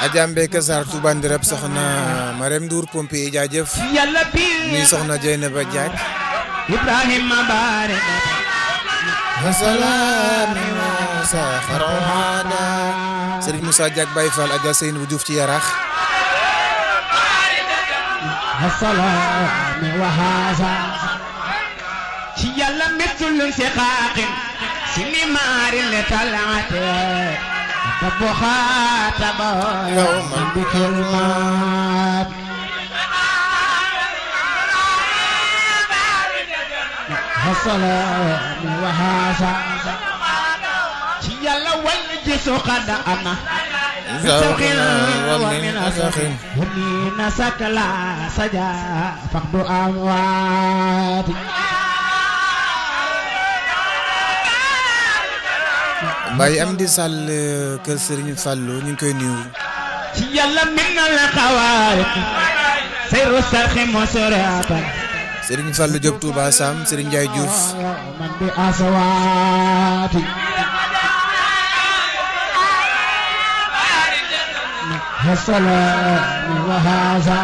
Adja Mbeke Sarr Touba Ndirab soxna Marème Ndour pompier jaajëf yàlla bi nuyu soxna Dieynaba Diack Ibrahima baare asalaami sa xarada Serigne Moussa Diack Baye Fall Adja Seynabou Diouf ci Yarax asalaami wa haasa ci yàlla mittul si xaaqin si ni maari le talaate tabu xaataba Yawman bi kilmaat asalaami wa haasa ci yàlla wal jisu xada ana zawqin wa min asakhin ومن سكلا سجا فقد أموات Baye Amdi Sall kër Serigne Fallou ñu ngi koy nuyu يلا من الخوارق سير السرخ مسرعة Serigne Fallou Diop Touba Sam Serigne Ndiaye Diouf من بأصوات السلام وهذا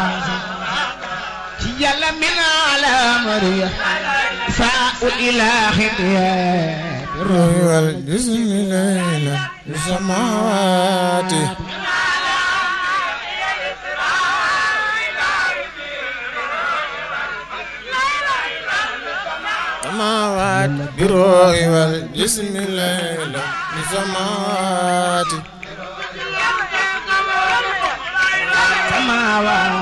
يلا من على مريح ساء الإله الروح والجسم ليلة السماوات السماوات بالروح والجسم ليلة السماوات سماوات